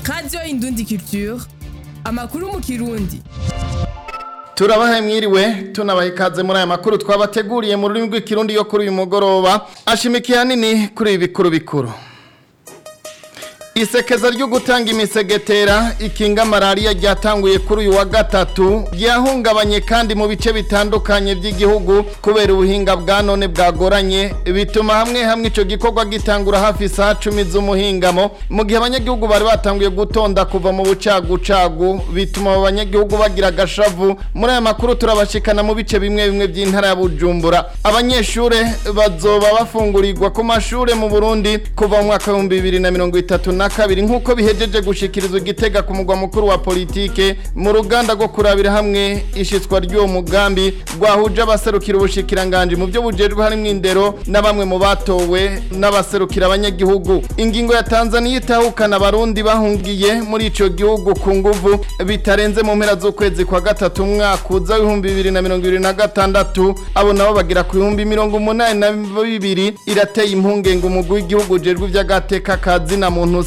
radiyo indundi culture amakuru mu kirundi turabahe mwiriwe tunabahe ikaze muri aya makuru twabateguriye mu rurimi rw'ikirundi yo kuri uyu mugoroba ashimikiye hanini kuri ibi bikuru bikuru isekeza ryo gutanga imisegetera ikinga malariya ryatanguye kuri uyu wa gatatu ryahungabanye kandi mu bice bitandukanye by'igihugu kubera ubuhinga bwa none bwagoranye bituma hamwe hamwe icyo gikorwa gitangura hafi isaha cumi z'umuhingamo mu gihe abanyagihugu bari batanguye gutonda kuva mu bucagucagu bituma abo banyagihugu bagira agashavu muri aya makuru turabashikana mu bice bimwe bimwe by'intara ya bujumbura abanyeshuri bazoba bafungurirwa ku mashuri mu burundi kuva mu mwaka w'ibihumbi bibiri na mirongo itatu na kabiri nk'uko bihejeje gushikirizwa igitega ku mugwa mukuru wa politike mu ruganda rwo kurabira hamwe ishitswa ry'uwo mugambi rwahuje abaserukira ubushikiranganje mu byo bujejwe harimo indero na bamwe mu batowe n'abaserukira abanyagihugu ingingo ya Tanzania itahukana abarundi bahungiye muri ico gihugu ku nguvu bitarenze mu mpera z'ukwezi kwa gatatu umwaka uza w'ibihumbi bibiri na mirongo ibiri na gatandatu abo nabo bagira ku bihumbi mirongo umunani na bibiri irateye impungenge umugwi w'igihugu ujejwe ivy'agateka kazina muntu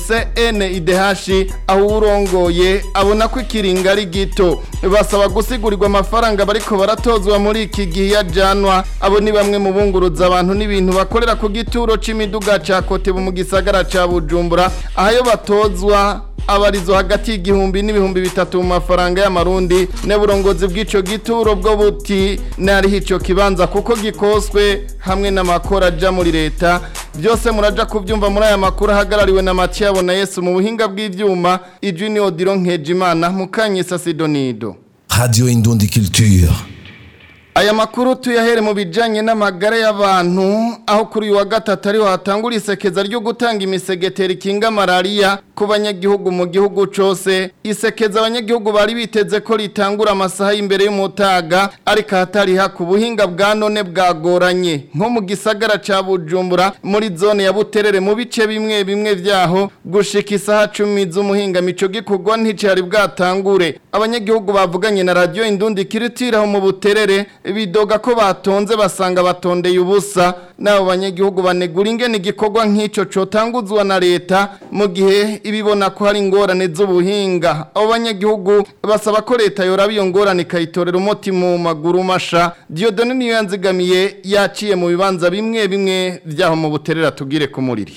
CNIDH aho urongoye abona ko ikiringa ari gito basaba gusigurirwa amafaranga bariko baratozwa muri iki gihe yajanwa abo ni bamwe mu bunguruza abantu n'ibintu bakorera ku gituro c'imiduga ca Kotebu mu gisagara ca Bujumbura aho batozwa abarizo hagati y'igihumbi n'ibihumbi bitatu mu mafaranga y'amarundi n'uburongozi bw'ico gituro bwo buti nariho ico kibanza kuko gikoswe hamwe n'amakora aja muri leta byose muraja kubyumva muri aya makuru ahagarariwe na Mathieu na Yesu mu buhinga bw'ivyuma ijwi ni Odilo Nkejimana mukanyisa Sidonido Radio Indundi Culture. Aya makuru tuyahere mu bijanye n'amagara y'abantu aho kuri uyu wa gatatu ariho hatangura isekeza ryo gutanga imisegetera ikinga malaria ku banyagihugu mu gihugu cose isekeza abanyagihugu bari biteze ko ritangura amasaha y'imbere y'umutaga ariko hatari haku buhinga bwa none bwagoranye nko mu gisagara ca Bujumbura muri zone ya Buterere mu bice bimwe bimwe vyaho gushika isaha 10 z'umuhinga mico gikorwa nticari bwatangure abanyagihugu bavuganye na radio Indundi kiritiraho mu Buterere bidoga ko batonze basanga batondeye ubusa nabo banyagihugu banegura ingene igikorwa nk'ico cotanguzwa na leta mu gihe ibibona ko hari ingorane z'ubuhinga abo banyagihugu basaba ko leta yoraba iyo ngorane ikayitorera umuti mu maguru masha Dieudonne niyo yanzigamiye yaciye mu bibanza bimwe bimwe vyaho mu buterera tugire ku muriri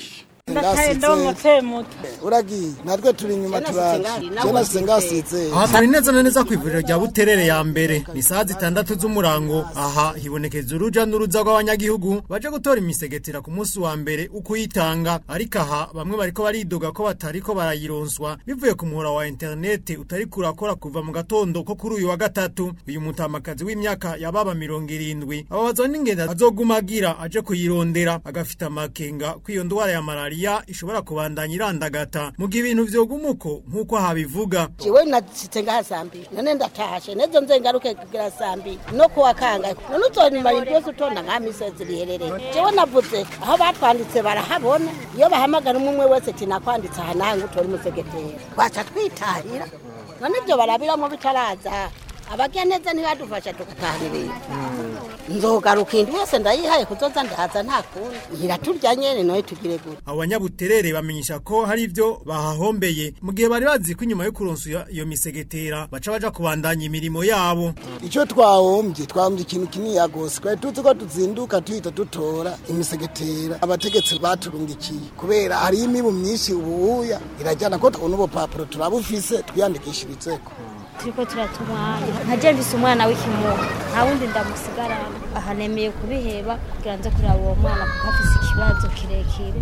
uragiye natwe turi inyuma turaje jena sengasize aha turi neza na neza ku ivuriro rya buterere ya mbere ni saa zitandatu z'umurango aha hibonekeza uruja n'uruza rw'abanyagihugu baje gutora imisegetera ku munsi wa mbere uko uyitanga ariko aha bamwe bariko baridoga ko batariko barayironswa bivuye ku muhora wa interinete utari kurakora kuva mu gatondo ko kuri uyu wa gatatu uyu mutamakazi w'imyaka yababa mirongo irindwi ababazwa n'ingendo azoguma agira aje kuyirondera agafita amakenga ko iyo ndwara ya malariya ishobora kubandanya irandagata mu gihe ibintu vyogumuko nk'uko habivuga jiwe nasitse ngaha saa mbiri none ndatashe nezo nze ngaruke kugira saa mbiri no kuwa kangahe none uzonyuma ibintu byose utonda ngaha misozi riherereye jewe navuze aho batwanditse barahabona iyo bahamagara umwe umwe wese ati nakwanditse aha nawe ngo utore umusegetera twaca twitahira none ibyo barabiramo bitaraza abagira neza ntibadufasha tugatahirira nzogaruka indi yose ndayihaye kuzoza ndahaza nta kundi ntiraturya nyene noye tugire gute abo banyabuterere bamenyesha ko hari ivyo bahahombeye mu gihe bari bazi ko inyuma yo kuronsa iyo- iyo misegetera baca baja kubandanya imirimo yabo icyo twahombye twahombye ikintu kinini gose twari tuzi ko tuzinduka tuhita dutora imisegetera abategetsi baturungikiye kubera hariho imibu myinshi ubuhuya irajyana ko n'ubu papuro turabufise twiyandikishirizeko turiko turatumwanya nka je mvise umwana w'ikimuga nta wundi ndamusigarana aha nemeye kubiheba kugira nze kuraba uwo mwana kuko afise ikibazo kirekire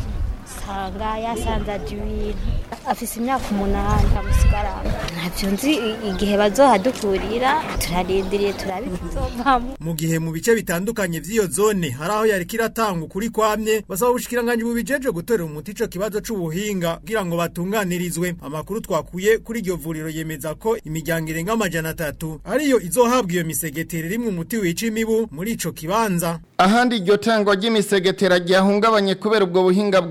sanga yasanze aje ibintu afise imyaka umunani ndamusigarana ntavyo nzi i- igihe bazohadukurira turarindiriye turabikizovamo mu gihe mu bice bitandukanye vy'iyo zone hari aho yariko iratanga ukuri kwamye basaba ubushikiranganji bubijeje gutorera umuti ico kibazo c'ubuhinga kugira ngo batunganirizwe amakuru twakuye kuri iryo vuriro yemeza ko imiryango irenga amajana atatu ariyo izohabwa iyo misegetera irimwe umuti wica imibu muri ico kibanza ahandi iryo tangwa ry'imisegetera ryahungabanye kubera ubwo buhinga bwa none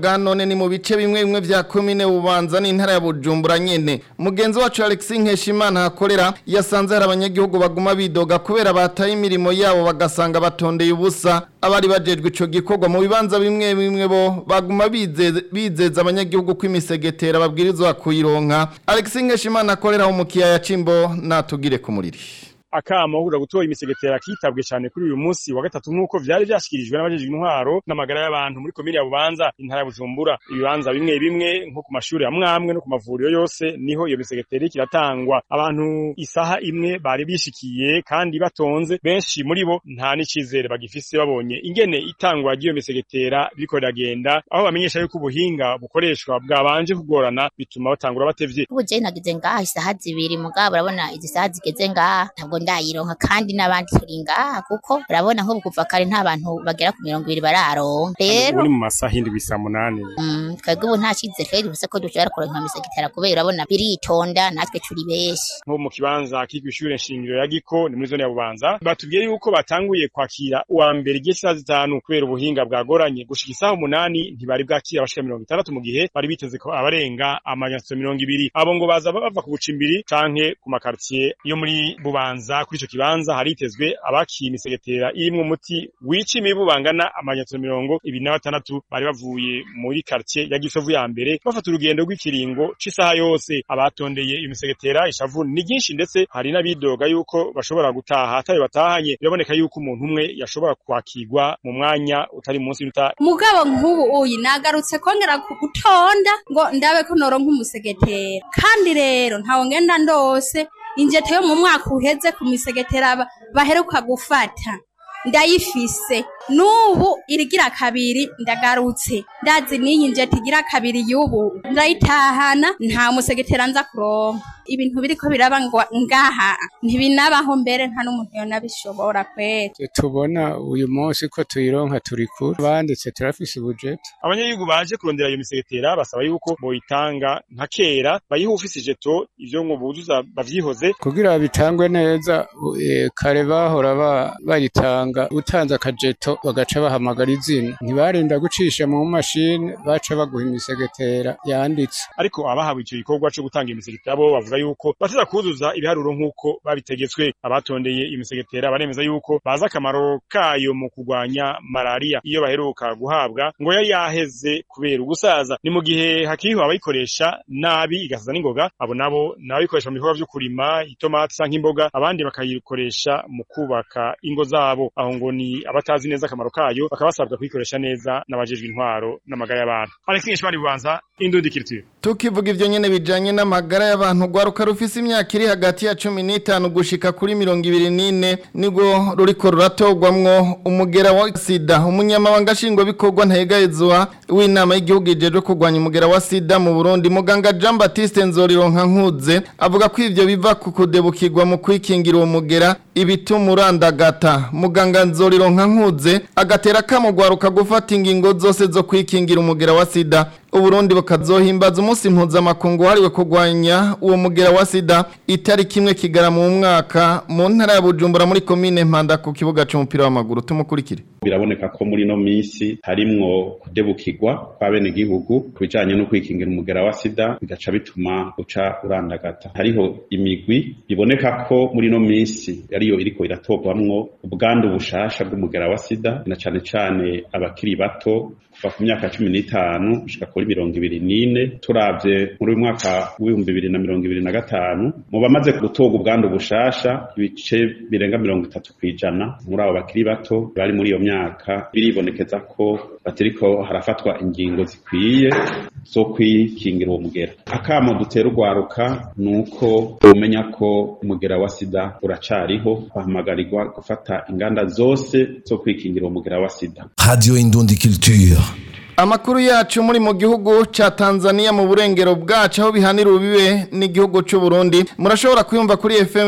cyane ni mu bice bimwe bimwe vya komine bubanza n'intara ya bujumbura nyene mugenzi wacu alexis nkeshimana hakorera yasanze hari abanyagihugu baguma bidoga kubera bataye imirimo yabo bagasanga batondeye ubusa abari bajejwe ico gikorwa mu bibanza bimwe bimwe bo baguma bizeza bizeza abanyagihugu ko imisegetera babwirizwa kuyironka alexis nkeshimana akorera mu kiyaya cimbo natugire ku muriri akamo kuja gutora imisegetera kitabwe cyane kuri uyu munsi wa gatatu nk'uko vyari vyashikirijwe n'abajejwe intwaro n'amagara y'abantu muri komine ya Bubanza intara ya Bujumbura ibibanza bimwe bimwe nko ku mashuri amwe amwe no ku mavuriro yose niho iyo misegetera kiratangwa abantu isaha imwe bari bishikiye kandi batonze benshi muri bo nta n'icizere bagifise babonye ingene itangwa ry'iyo misegetera biriko riragenda aho bamenyesha yuko ubuhinga bukoreshwa bwabanje kugorana bituma batangura batevye ubu je nagize ngaha isaha zibiri mugabo urabona izi saha zigeze ngaha ntabwo ndayironka kandi n'abandi turi ngaha kuko urabona nk'ubu kuva kare nta bantu bagera ku mirongo ibiri bararonka rero ubu ni mu masaha indwi saa munani mm, twebwe ubu nta cizere twari dufise ko dushobora kuronka imisegetera kubera urabona biritonda natwe turi benshi nko mu kibanza kiri kw'ishure nshingiro ya Giko ni muri zone ya Bubanza batubwiye yuko batanguye kwakira uwa mbere igihe cy'isaha zitanu kubera ubuhinga bwagoranye gushika isaha umunani ntibari bwakira abashika mirongo itandatu mu gihe bari biteze ko abarenga amajana mirongo ibiri abo ngo baza bava ku bucimbiri canke ku makartier yo muri Bubanza kuri ico kibanza haritezwe abakiye imisegetera irimwo umuti wica imibu bangana amajana mirongo ibiri na batandatu bari bavuye muri quartier ya Gisovu ya mbere bafata urugendo rw'ikiringo c'isaha yose abatondeye imisegetera ishavu ni ryinshi ndetse hari n'abidoga yuko bashobora gutaha atayo batahanye biraboneka yuko umuntu umwe yashobora kwakirwa mu mwanya utari munsi y'uta mugabo nk'ubu uyi nagarutse kongera ku gutonda ngo ndabe ko noronka umusegetera kandi rero ntawo ngenda ndose injete yo mu mwaka uheze ku misegetera ba- baheruka gufata ndayifise n'ubu irigira kabiri ndagarutse ndazi n'iyi njete igira kabiri y'ubu ndayitahana nta musegetera nza kuronka ibintu biriko biraba ngwa- ngaha ntibinabaho mbere nta n'umuntu yonabishobora kwera tubona uyu munsi ko tuyironka turi kure banditse turafise ubujeti abanyagihugu baje kurondera iyo misegetera basaba yuko boyitanga nka kera bayiha ufise ijeto ivyo ngo buzuza bavyihoze kugira bitangwe neza u- eh, kare bahora ba- bayitanga utanze akajeto bagaca bahamagara izina ntibarinda gucisha mu mashini baca baguha imisegetera yanditse ariko abahawe ico gikorwa co gutanga imisegetera bo bavuga yuko bateza kuzuza ibiharuro nk'uko babitegetswe abatondeye imisegetera baremeza yuko bazi akamaro kayo mu kurwanya malaria iyo baheruka guhabwa ngo yari yaheze kubera ugusaza ni mu gihe hakiriho abayikoresha nabi igasaza n'ingoga abo nabo n'abayikoresha mu bikorwa vyo kurima itomati canke imboga abandi bakayikoresha mu kubaka ingo zabo aho ngo ni abatazi neza akamaro kayo bakaba basabwa kuyikoresha neza n'abajejwe intwaro n'amagara y'abantu Alexis Nshimani Bubanza Indundi Culture tukivuga ivyo nyene bijanye n'amagara y'abantu rwaruka rufise imyaka iri hagati ya cumi n'itanu gushika kuri mirongo ibiri n'ine nibwo ruriko ruratogwamwo umugera wa sida umunyamabanga nshingwabikorwa ntayegayezwa w'inama y'igihugu ijejwe kurwanya umugera wa sida mu burundi muganga jean baptiste nzorironka nkuze avuga ko ivyo biva ku kudebukirwa mu kwikingira uwo mugera ibituma urandagata muganga nzorironka nkuze agatera kamo rwaruka gufata ingingo zose zo kwikingira umugera wa sida uburundi bukazohimbaza umunsi mpuzamakungu wahariwe kurwanya uwo mugera wa sida itariki imwe kigarama mu mwaka mu ntara ya bujumbura muri komine mpanda ku kibuga c'umupira w'amaguru tumukurikire biraboneka ko muri no minsi harimwo kudebukirwa kwa bene gihugu ku bijanye no kwikingira umugera wa sida bigaca bituma uca urandagata hariho imigwi biboneka ko muri no minsi ariyo iriko iratorwamwo ubwandu bushasha bw'umugera wa sida na cane cane abakiri bato kuva ku myaka cumi n'itanu gushika kuri mirongo ibiri n'ine turavye muri uyu mwaka w'ibihumbi bibiri na mirongo ibiri na gatanu mu bamaze gutorwa ubwandu bushasha ibice birenga mirongo itatu kw'ijana muri abo bakiri bato bari muri iyo myaka biribonekeza ko batiriko harafatwa ingingo zikwiye zo kwikingira uwo mugera akamo dutera urwaruka ni uko umenya ko umugera wa sida uracariho bahamagarirwa gufata inganda zose zo kwikingira uwo mugera wa sida Radio Indundi Culture. Amakuru yacu muri mu gihugu ca Tanzania mu burengero bwacu aho bihanira ubibe n'igihugu c'u Burundi murashobora kuyumva kuri FM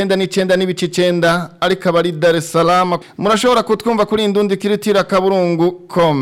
99 n'ibice 9 ariko abari Dar es Salaam murashobora kutwumva kuri Indundi Kiritira Kaburungu com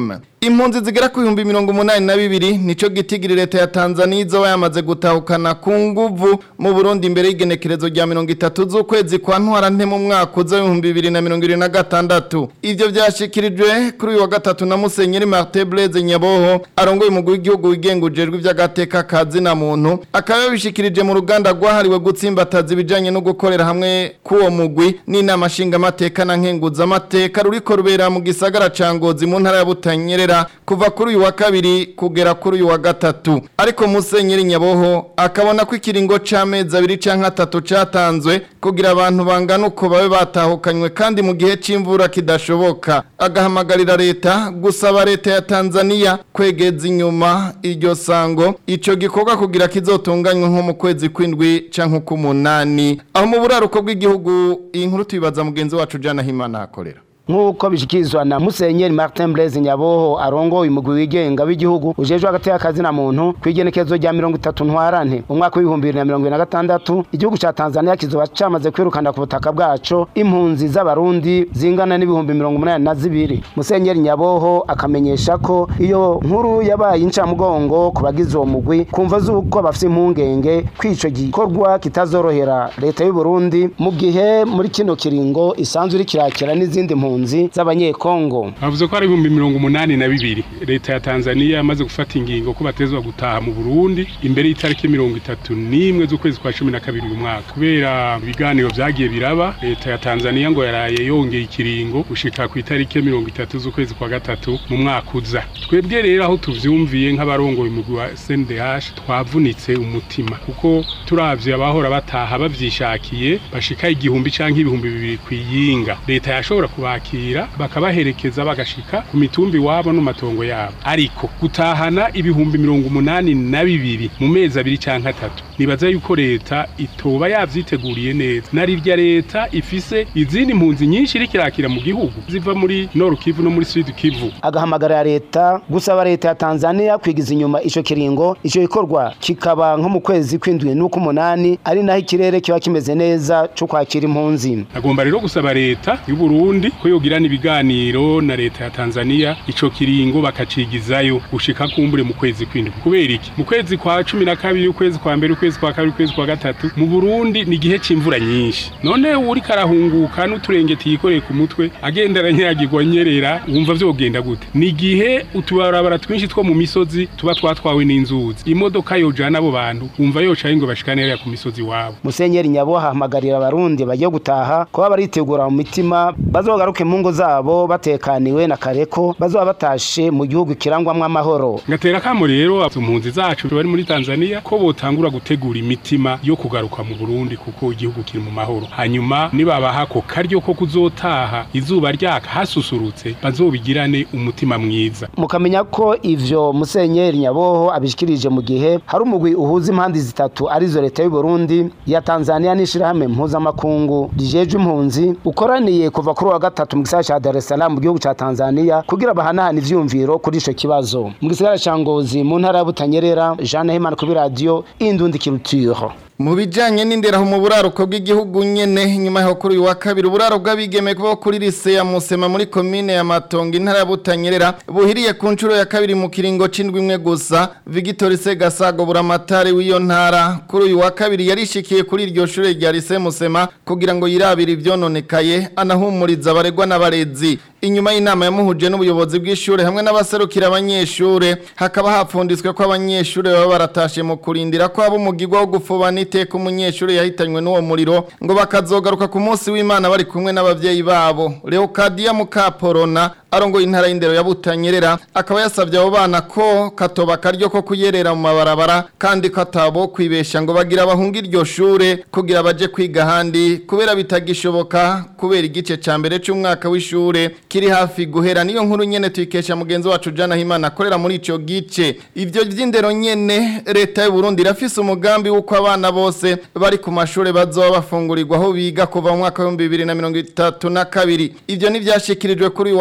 impunzi zigera ku bihumbi mirongo umunani na bibiri nico gitigiri leta ya Tanzania izoba yamaze gutahukana ku nguvu mu Burundi imbere y'igenekerezo rya mirongo itatu z'ukwezi kwa ntwarante mu mwaka uza w'ibihumbi bibiri na mirongo irindwi na gatandatu ivyo vyashikirijwe kuri uyu wa gatatu na Musenyeri Martin Blaise Nyaboho arongoye umugwi w'igihugu wigenga ujejwe ivy'agateka kazi na muntu akaba yabishikirije mu ruganda rwahariwe gutsimbataza ibijanye no gukorera hamwe k'uwo mugwi n'inama nshingamateka na nkenguzamateka ruriko rubera mu gisagara ca Ngozi mu ntara ya Butanyerera kuva kuri uyu wa kabiri kugera kuri uyu wa gatatu ariko Musenyeri Nyaboho akabona ko ikiringo c'amezi abiri canke atatu catanzwe kugira abantu bangana uko babe batahukanywe kandi mu gihe c'imvura kidashoboka agahamagarira leta gusaba leta ya Tanzania kwegeza inyuma iryo sango ico gikorwa kugira kizotunganywe nko mu kwezi kwindwi canke k'umunani aho mu buraruko bw'igihugu iyi nkuru tubibaza mugenzi wacu Jana Himana akorera nk'uko bishyikirizwa na musenyeri martin blaise nyaboho arongoye umugwi wigenga w'igihugu ujejwe hagati y'akazi na muntu ku igenekerezo rya mirongo itatu ntwarante umwaka w'ibihumbi bibiri na mirongo ibiri na gatandatu igihugu cya tanzania kizoba cyamaze kwirukana ku butaka bwaco impunzi z'abarundi zingana n'ibihumbi mirongo umunani na zibiri musenyeri nyaboho akamenyesha ko iyo nkuru yabaye incamugongo ku bagize uwo mugwi kumva z'uko bafite impungenge ko ico gikorwa kitazorohera leta y'u Burundi mu gihe muri kino kiringo isanzwe iri kirakira n'izindi mpunzi impunzi z'abanyekongo bavuze ko ari ibihumbi mirongo umunani na bibiri leta ya tanzania yamaze gufata ingingo ko batezwa gutaha mu burundi imbere y'itariki mirongo itatu n'imwe z'ukwezi kwa cumi na kabiri uyu mwaka kubera ibiganiro vyagiye biraba leta ya tanzania ngo yaraye yongeye ikiringo gushika ku itariki mirongo itatu z'ukwezi kwa gatatu mu mwaka uza twebwe rero aho tuvyumviye nk'abarongoye umugwi wa sndh twavunitse umutima kuko turavye abahora bataha bavyishakiye bashika igihumbi canke ibihumbi bibiri kw'iyinga leta yashobora kubaka kubakira bakabaherekeza bagashika ku mitumbi wabo no matongo yabo ariko gutahana ibihumbi mirongo umunani na bibiri mu mezi abiri canke atatu nibaza yuko leta itoba yavyiteguriye neza narirya leta ifise izindi mpunzi nyinshi iriko irakira mu gihugu ziva muri Nord Kivu no muri Sud Kivu agahamagarira leta gusaba leta ya Tanzania kwigiza inyuma ico kiringo ico gikorwa kikaba nko mu kwezi kw'indwi n'uko umunani ari naho ikirere kiba kimeze neza co kwakira impunzi agomba rero gusaba leta y'u Burundi ko yogirana ibiganiro na leta ya Tanzania ico kiringo bakacigizayo gushika kumbure mu kwezi kw'indwi kubera iki mu kwezi kwa cumi na kabiri ukwezi kwa mbere ukwezi kwa kabiri ukwezi kwa gatatu mu Burundi ni igihe c'imvura nyinshi none uri karahunguka n'uturengeti yikoreye ku mutwe agenda aranyagirwa nyerera wumva vyogenda gute ni igihe utubarabara twinshi two mu misozi tuba twatwawe n'inzuzi imodoka yojana abo bantu wumva yoca ngo bashikane hariya ku misozi wabo musenyeri nyabo ahamagarira abarundi bagiye gutaha kuba baritegura mu mitima bazogaruke mu ngo zabo batekaniwe na kareko bazoba batashe mu gihugu kirangwamwo amahoro ngatera kamo rero impunzi zacu bari muri Tanzania ko botangura gutegura imitima yo kugaruka mu Burundi kuko igihugu kiri mu mahoro hanyuma nibabaha ko karyo ko kuzotaha izuba ryaka hasusurutse bazobigirane umutima mwiza mukamenya ko ivyo musenyeri nyaboho abishikirije mu gihe hari umugwi uhuza impandi zitatu arizo leta y'u Burundi ya Tanzania n'ishirahamwe mpuzamakungu rijejwe impunzi ukoraniye kuva kuri wa gatatu mu gisagara ca Dar es Salaam mu gihugu ca Tanzania kugira bahanahana ivyumviro kuri ico kibazo mu gisagara ca Ngozi mu ntara ya Butanyerera Jean Hemana kuri radio Indundi Culture mu bijanye n'inderaho mu buraruko bw'igihugu nyene nyuma yo kuri uyu wa kabiri uburaro bw'abigeme bo kuri lise ya Musema muri komine ya Matongo intara ya Butanyerera buhiriye ku nshuro ya kabiri mu kiringo c'indwi imwe gusa Victor Segasago buramatari w'iyo ntara kuri uyu wa kabiri yarishikiye kuri iryo shure rya lise Musema kugira ngo yirabire ivyononekaye anahumuriza abaregwa n'abarezi inyuma y'inama yamuhuje n'ubuyobozi bw'ishure hamwe n'abaserukira abanyeshure hakaba hapfunditswe ko abanyeshure baba baratashe mu kurindira ko abo umugirwa wo gufubana iteka umunyeshure yahitanywe n'uwo muriro ngo bakazogaruka ku munsi w'Imana bari kumwe n'abavyeyi babo Leocadia Mukaporona arongo intara y'indero ya Butanyerera akaba yasavye abo bana ko katoba karyo ko kuyerera mu mabarabara kandi ko atabo kwibesha ngo bagira abahunga iryo shure kugira baje kwiga handi kubera bitagishoboka kubera igice ca mbere c'umwaka w'ishure kiri hafi guhera niyo nkuru nyene tuyikesha mugenzi wacu Jana Himana akorera muri ico gice ivyo vy'indero nyene leta y'u Burundi irafise umugambi w'uko abana bose bari ku mashure bazoba bafungurirwa aho biga kuva mu mwaka wa 2032 ivyo ni vyashikirijwe kuri uyu wa gatatu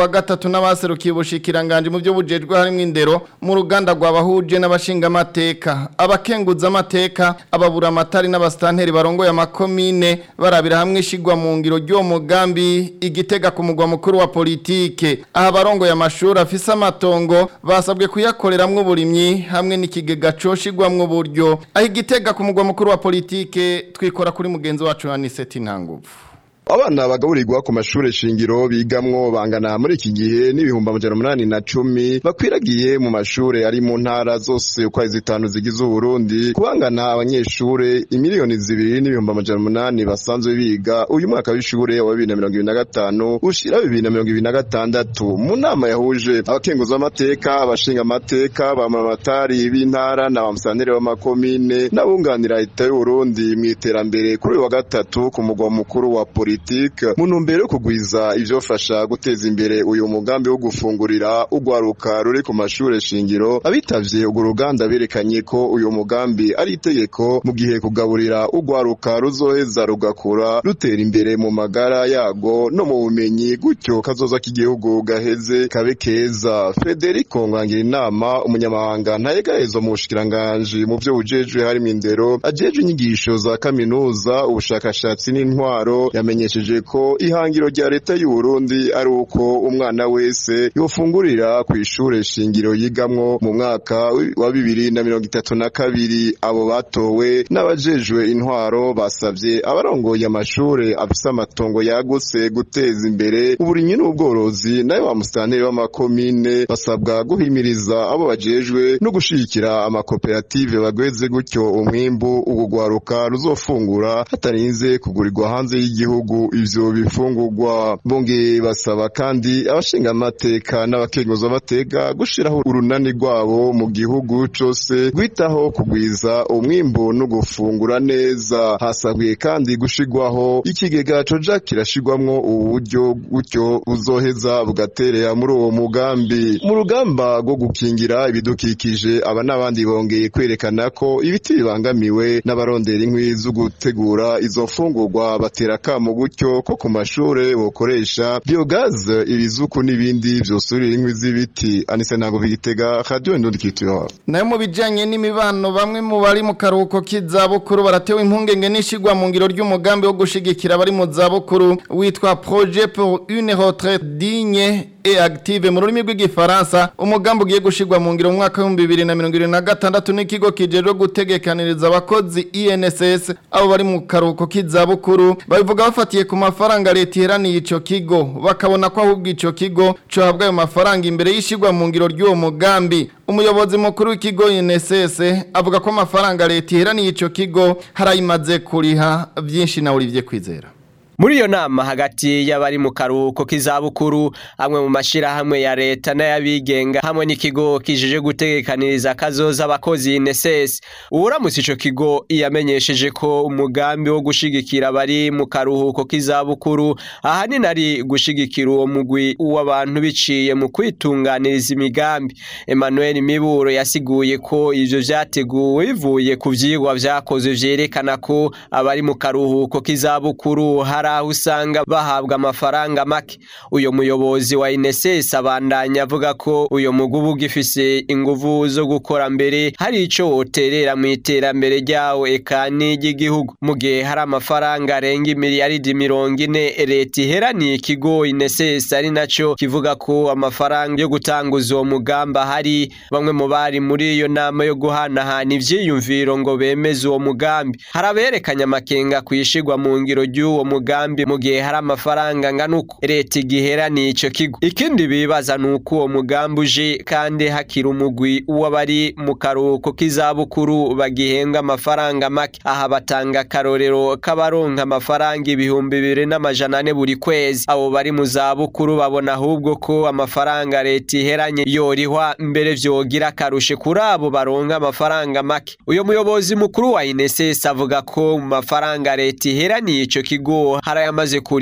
batatu n'abaserukiye ubushikiranganje mu byo bujejwe harimo indero mu ruganda rwabahuje n'abashinga amateka abakenguza amateka ababura amatari n'abastanteri barongoye amakomine barabira hamwe ishigwa mu ngiro ry'uwo mugambi igitega ku mugwa mukuru wa politike aha barongoye amashuri afise amatongo basabwe kuyakoreramwo uburimyi hamwe n'ikigega coshigwamwo uburyo aho igitega ku mugwa mukuru wa politike twikora kuri mugenzi wacu Aniseti Ntanguvu abana bagaburirwa ku mashure shingiro bigamwo bangana muri iki gihe n'ibihumbi amajana umunani na cumi bakwiragiye mu mashure ari mu ntara zose uko ari zitanu zigize uburundi kubangana abanyeshure imiliyoni zibiri n'ibihumbi amajana umunani basanzwe biga uyu mwaka w'ishure wa bibiri na mirongo ibiri na gatanu ushira bibiri na mirongo ibiri na gatandatu mu nama yahuje abakenguza amateka abashinga amateka bamamamatari b'intara na bamusanire b'amakomine n'abunganira leta y'uburundi mu iterambere kuri uyu wa gatatu ku mugwa mukuru wa polisi politike mu ntumbero yo kugwiza ivyofasha guteza imbere uyu mugambi wo gufungurira ugwaruka ruri ku mashure shingiro abitavye urwo ruganda berekanye ko uyu mugambi ari itegeko mu gihe kugaburira ugwaruka ruzoheza rugakura rutera imbere mu magara yago no mu bumenyi gutyo kazoza k'igihugu gaheze kabe keza Federico Ngangira inama umunyamahanga ntayegahezwa mu bushikiranganji mu vyo bujejwe harimo indero ajejwe inyigisho za kaminuza ubushakashatsi n'intwaro yamenye yamenyesheje ko ihangiro rya leta y'u Burundi ari uko umwana wese yofungurira ku ishure shingiro yigamwo mu mwaka wa bibiri na mirongo itatu na kabiri abo batowe n'abajejwe intwaro basavye abarongoye amashure afise amatongo yagutse guteza imbere uburimyi n'ubworozi nayo ba musitanteri b'amakomine basabwa guhimiriza abo bajejwe no gushigikira amakoperative bagweze gutyo umwimbu ugugwaruka ruzofungura hatarinze kugurirwa hanze y'igihugu ivyo bifungurwa bongeye basaba kandi abashinga amateka n'abakenguza amateka gushiraho urunani rwabo mu gihugu cose gwitaho kugwiza umwimbu no gufungura neza hasabwe kandi gushigwaho ikigega coja kirashigwamwo uburyo gutyo buzoheza bugaterera muri uwo mugambi mu rugamba rwo gukingira ibidukikije aba n'abandi bongeye kwerekana ko ibiti bibangamiwe n'abarondera inkwi zo gutegura izo mfungurwa batera kamo gutyo ko ku mashure bokoresha biogaze ibizuku n'ibindi vyosurira inkwi z'ibiti anise ntabwo bigitega radio ndundi kitwa nayo mu bijanye n'imibano bamwe mu bari mu karuhuko k'izabukuru baratewe impungenge n'ishigwa mu ngiro ry'umugambi wo gushigikira abari mu zabukuru witwa projet pour une retraite digne et active mu rurimi rw'igifaransa umugambi ugiye gushigwa mu ngiro mu mwaka w'ibihumbi bibiri na mirongo irindwi na gatandatu n'ikigo kijejwe gutegekaniriza abakozi INSS abo bari mu karuhuko k'izabukuru babivuga bafatiye ku mafaranga leta iheraniye ico kigo bakabona ko ahubwo ico kigo cohabwa ayo mafaranga imbere y'ishigwa mu ngiro ry'uwo mugambi umuyobozi mukuru w'ikigo INSS avuga ko amafaranga leta iheraniye ico kigo harayimaze kuriha byinshi na Olivier Kwizera muri iyo nama hagati y'abari mu karuhuko k'izabukuru amwe mu mashyirahamwe ya leta n'ay'abigenga hamwe n'ikigo kijije gutegekaniriza akazoza abakozi inesesi uburamutse icyo kigo yamenyesheje ko umugambi wo gushigikira abari mu karuhuko k'izabukuru ahanini ari gushigikira uwo mugwi w'abantu biciye mu kwitunganiriza imigambi emmanuel miburo yasiguye ko ibyo byateguwe bivuye ku byigwa byakozwe byerekana ko abari mu karuhuko k'izabukuru hari aho usanga bahabwa amafaranga make uyu muyobozi wa inesesi abandanya avuga ko uyu mugubu ugifise inguvu zo gukora mbere hari icyo woterera mu iterambere ryawo eka n'iry'igihugu mu gihe hari amafaranga arenga imiliyaridi mirongo ine leta iheraniye ikigo inesesi ari nacyo kivuga ko amafaranga yo gutanguza uwo mugambi ahari bamwe mu bari muri iyo nama yo guhanahana ivyiyumviro ngo bemeze uwo mugambi hari aberekanye amakenga kwishigwa mu ngiro ry'uwo mugambi mu gihe hari amafaranga angana uko leta igiheraniye ico kigo ikindi bibaza ni uko uwo mugambi uje kandi hakiri umugwi w'abari mu karuhuko k'izabukuru bagihembwa amafaranga make aha batanga akarorero k'abaronka amafaranga ibihumbi bibiri n'amajana ane buri kwezi abo bari mu zabukuru babona ahubwo ko amafaranga leta iheranye yorihwa mbere vyogira akarushe kuri abo baronka amafaranga make uyo muyobozi mukuru wa inesesi avuga ko mu mafaranga leta iheraniye ico kigo hari ayamaze kurihwa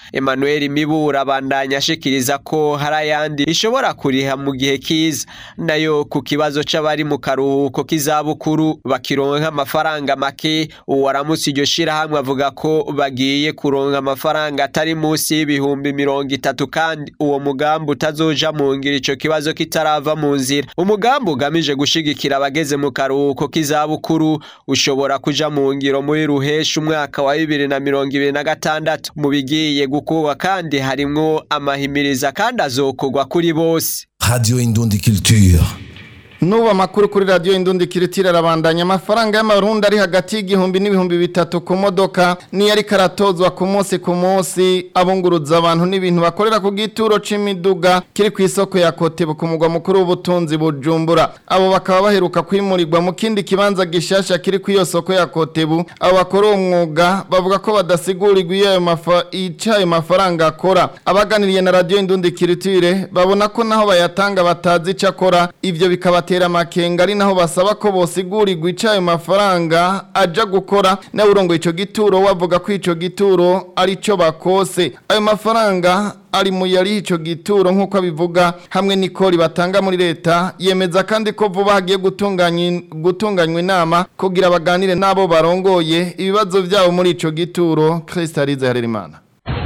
Emmanuel Mibura abandanya ashikiriza ko hari ayandi ishobora kuriha mu gihe kiza nayo ku kibazo c'abari mu karuhuko k'izabukuru bakironka amafaranga make uwaramutse iryo shirahamwe avuga ko bagiye kuronka amafaranga atari munsi y'ibihumbi mirongo itatu kandi uwo mugambi utazoja mu ngiro ico kibazo kitarava mu nzira umugambi ugamije gushigikira abageze mu karuhuko k'izabukuru ushobora kuja mu ngiro muri ruhesha umwaka wa bibiri na mirongo ibiri na gatandatu mu bigiye gukorwa kandi harimwo amahimiriza kandi azokorwa kuri bose Radio Indundi Culture. Nubu amakuru kuri radio Indundi Kiritira arabandanya amafaranga y'amarundi ari hagati y'igihumbi n'ibihumbi bitatu ku modoka ni yari karatozwa ku munsi ku munsi abunguruza abantu n'ibintu bakorera ku gituro c'imiduga kiri ku isoko ya Kotebu ku mugwa mukuru w'ubutunzi Bujumbura abo bakaba baheruka kwimurirwa mu kindi kibanza gishasha kiri ku iyo soko ya Kotebu abo bakora uwo mwuga bavuga ko badasigurirwa iyo ayo mafa icayo mafaranga akora abaganiriye na radio Indundi Kiritire babona ko naho bayatanga batazi ico akora ivyo bikabatera amakenga ari naho basaba ko bosigurirwa icayo mafaranga aja gukora nawe urongoye ico gituro wavuga ko ico gituro ari cyo bakose ayo mafaranga ari mu yari ico gituro nk'uko abivuga hamwe n'ikori batanga muri leta yemeza kandi ko vuba hagiye gutunganya gutunganywa inama kugira baganire n'abo barongoye ibibazo byabo muri ico gituro Kristalize Harerimana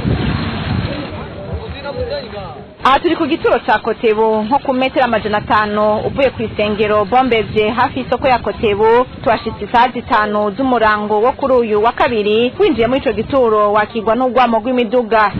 aha turi ku gituro cya kotebu nko ku metero amajana atanu uvuye ku isengero bombevye hafi y'isoko ya kotebu tuhashitse isaha zitanu z'umurango wo kuri uyu wa kabiri winjiye muri ico gituro wakigwa n'urwamo rw'imiduga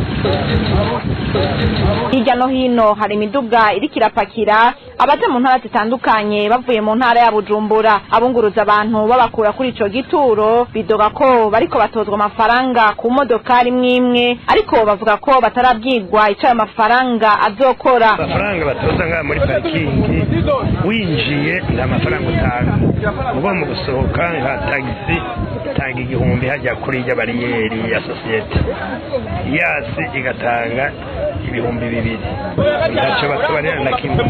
hirya no hino hari imiduga iriko irapakira abaja mu ntara zitandukanye bavuye mu ntara ya bujumbura abunguruza abantu babakura kuri ico gituro bidoga ko bariko batozwa amafaranga ku modokari imwe imwe ariko bavuga ko batarabwirwa ico ayo mafaranga azokora amafaranga batoza ngaha muri parikingi winjiye nta mafaranga utanga uba mu gusohoka nka tagisi itanga igihumbi hajya kuri irya bariyeri ya sosiyete yasi igatanga ibihumbi bibiri ntacyo batubarira na kimwe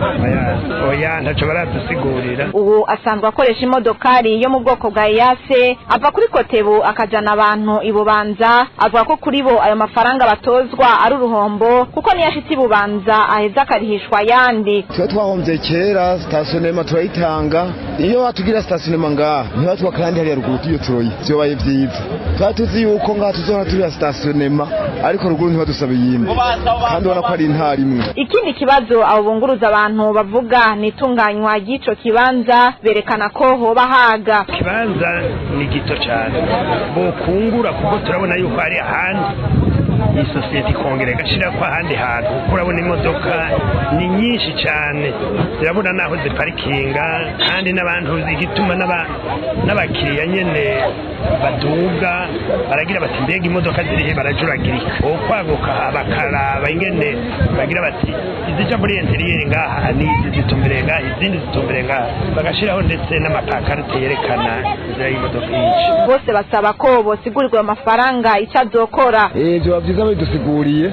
oya ntacyo baradusigurira ubu asanzwe akoresha imodokari yo mu bwoko bwa iyase ava kuri kotebu akajana abantu ibubanza avuga ko kuri bo ayo mafaranga batozwa ari uruhombo kuko niyo ashitse ibubanza aheza akarihishwa ayandi tuba twahombye kera sitasionema turayitanga iyo watugira sitasionema ngaha ntibatwa kandi hariya ruguru tuyo turoye vyobaye vyiza tuba tuzi yuko ngaha tuzohora turiya sitasionema ariko ruguru ntibadusaba iyindi kandi ubona ko ari intara imwe ikindi kibazo abo bunguruza abantu bavuga ni itunganywa ry'ico kibanza berekana ko hoba haga ikibanza ni gito cyane bokungura kuko turabona yuko hari ahandi iyi sosiyete ikongera igashira ko ahandi hantu kuko urabona imodoka ni nyinshi cyane zirabona naho ziparikinga kandi n'abantu igituma n'abakiriya nyene baduga baragira bati mbega imodoka zirihe barajuragirika okwaguka bakaraba ingene bagira bati izija muri interiyeri ngaha n'izi zitumbereye ngaha izindi zitumbereye ngaha bagashiraho ndetse n'amapakarite yerekana inzira y'imodoka nyinshi bose basaba ko bosigurirwa amafaranga icyo azokora vyoba vyiza babidusiguriye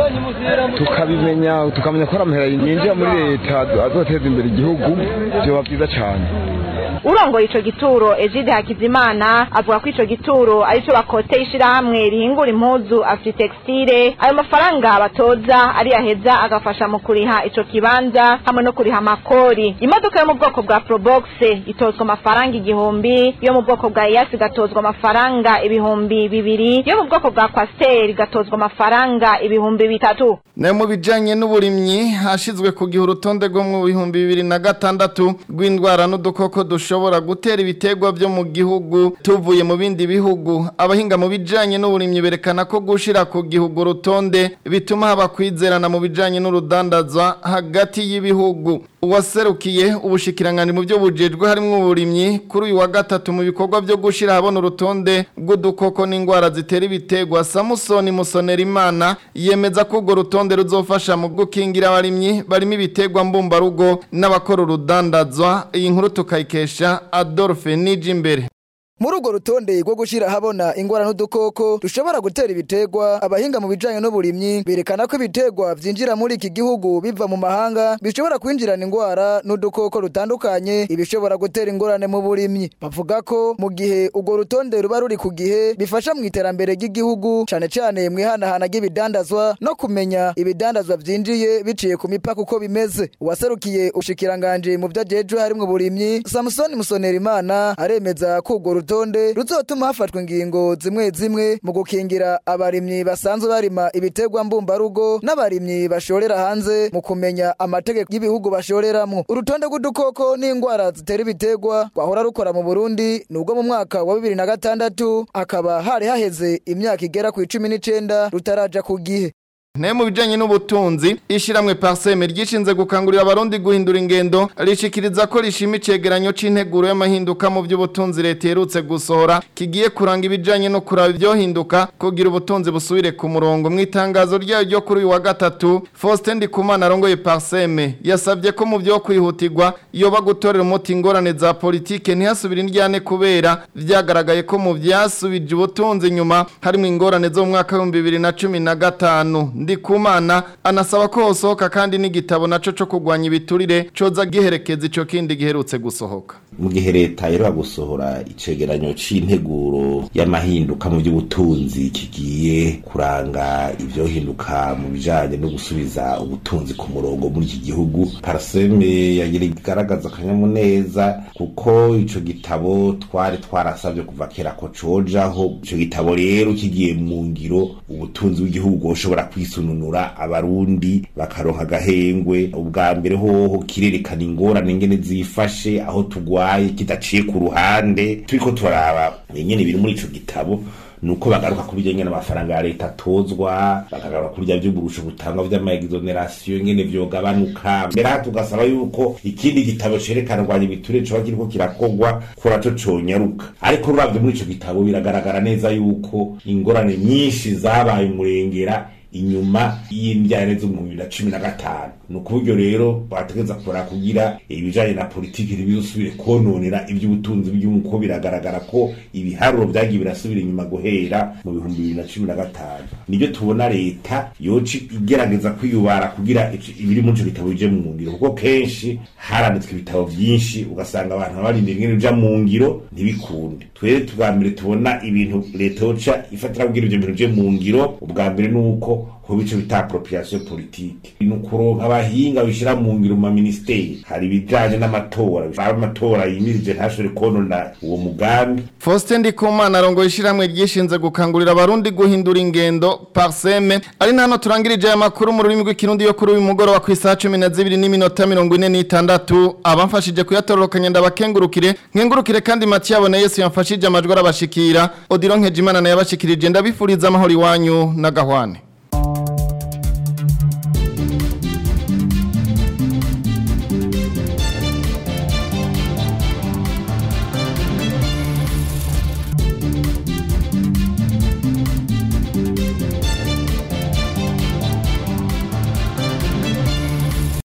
tukabimenya tukamenya ko ari amahera yinjira muri leta azoteza imbere igihugu vyoba vyiza cane urongoye ico gituro Egide Hakizimana avuga ko ico gituro arico bakoteye ishirahamwe rihingura impuzu Afritextile ayo mafaranga batoza ari yaheza agafasha mu kuriha ico kibanza hamwe no kuriha amakori imodoka yo mu bwoko bwa Probox itozwa amafaranga igihumbi yo mu bwoko bwa Yasi gatozwa amafaranga ibihumbi bibiri yo mu bwoko bwa Quaster igatozwa amafaranga ibihumbi bitatu nayo mu bijanye n'uburimyi hashizwe ku gihe urutonde rwo mu bihumbi bibiri na gatandatu rw'indwara n'udukoko dushobora gutera ibitegwa byo mu gihugu tuvuye mu bindi bihugu abahinga mu bijanye n'uburimyi berekana ko gushira ku gihugu urutonde bituma haba kwizerana mu bijanye n'urudandazwa hagati y'ibihugu uwaserukiye ubushikiranganje mu byo bujejwe harimo uburimyi kuri uyu wa gatatu mu bikorwa byo gushira habona urutonde rw'udukoko n'indwara zitera ibitegwa Samusoni Musonerimana yemeza ko urwo rutonde ruzofasha mu gukingira abarimyi barimo ibitegwa mbumbarugo n'abakora urudandazwa iyi nkuru tukayikesha Adolphe Nijimbere muri urwo rutonde rwo gushyira ahabona ingwara n'udukoko dushobora gutera ibiterwa abahinga mu bijanye n'uburimyi berekana ko ibiterwa vyinjira muri iki gihugu biva mu mahanga bishobora kwinjirana ingwara n'udukoko rutandukanye ibishobora gutera ingorane mu burimyi bavuga ko mu gihe urwo rutonde ruba ruri ku gihe bifasha mu iterambere ry'igihugu cane cane mu ihanahana ry'ibidandazwa no kumenya ibidandazwa vyinjiye biciye ku mipaka uko bimeze uwaserukiye ubushikiranganje mu vyajejwe harimwo uburimyi samusoni musonerimana aremeza ko urwo rutonde ruzotuma hafatwa ingingo zimwe zimwe mu gukingira abarimyi basanzwe barima ibiterwa mbumbarugo n'abarimyi bashorera hanze mu kumenya amategeko y'ibihugu bashoreramwo urutonde rw'udukoko n'ingwara zitera ibiterwa rwahora rukora mu burundi nubwo mu mwaka wa bibiri na gatandatu hakaba hari haheze imyaka igera ku icumi n'icenda rutaraja ku gihe Ne mu bijanye n'ubutunzi ishiramwe parseme ryishinze gukangurira abarundi guhindura ingendo rishikiriza ko rishima icegeranyo c'integuro y'amahinduka mu by'ubutunzi leta yerutse gusohora kigiye kuranga ibijanye no kuraba ibyohinduka kugira ubutunzi busubire ku murongo mu itangazo ryayo ryo kuri uyu wa gatatu Faustin Ndikumana arongoye parseme yasabye ko mu byo kwihutirwa yoba gutorera umuti ingorane za politike ntihasubire indyane kubera vyagaragaye ko mu vyasubije ubutunzi nyuma harimo ingorane zo mu mwaka w'ibihumbi bibiri na cumi na gatanu ndikumana anasaba ko hosohoka kandi n'igitabo naco co kugwanya ibiturire coza giherekeza ico kindi giherutse gusohoka mu gihe leta iheruka gusohora icegeranyo c'integuro y'amahinduka mu by'ubutunzi kigiye kuranga ivyohinduka mu bijanye no gusubiza ubutunzi ku murongo muri iki gihugu paraseme yagira igaragaza akanyamuneza kuko ico gitabo twari twarasabye kuva kera ko cojaho ico gitabo rero kigiye mu ngiro ubutunzi bw'igihugu bwoshobora kwisununura abarundi bakaronka agahengwe ubwa mbere hoho kirerekana ingorane ingene zifashe aho tugwaye kidaciye ku ruhande turiko turaraba ingene biri muri ico gitabo nuko bagaruka kuri bijanye n'amafaranga ya leta atozwa bakagaruka kuri bya by'uburusho butangwa vy'amaexoneration ingene vyogabanuka mbere aha tugasaba yuko ikindi gitabo cerekana rwanya ibiture coba kiriko kirakogwa kora co conyaruka ariko ruravye muri ico gitabo biragaragara neza yuko ingorane nyinshi zabaye umurengera inyuma y'imbyane zo mu bibiri na cumi na gatanu ni ukuburyo rero bategeza kora kugira ibijanye na politiki ntibizosubire kononera iby'ubutunzi bw'igihugu ko biragaragara ko ibiharuro vyagiye birasubira inyuma guhera mu bihumbi bibiri na cumi na gatanu nibyo tubona leta yoca igerageza kwiyubara kugira ibiri muri ico gitabo bije mu ngiro kuko kenshi haranditswe ibitabo vyinshi ugasanga abantu barinda ingene bija mu ngiro ntibikunde twere tubwa mbere tubona ibintu leta yoca ifatira kugira ivyo bintu bije mu ngiro ubwa mbere nuko hoba ico bita appropriation politique ni ukuronka abahinga bishira mu ngiro mu maministeri hari ibijanye n'amatora amatora yimirije ntashobore konona uwo mugambi Faustin Ndikumana arongoye ishiramwe ryishinze gukangurira abarundi guhindura ingendo parseme ari nano turangirije aya makuru mu rurimi rw'ikirundi yo kuri uyu mugoroba ku isaha 12 n'iminota 46 abamfashije kuyatororokanya ndabakengurukire nkengurukire kandi Mathieu abone Yesu yamfashije amajwi arabashikira Odilon Nkejimana naye abashikirije ndabifuriza amahoro iwanyu na gahwane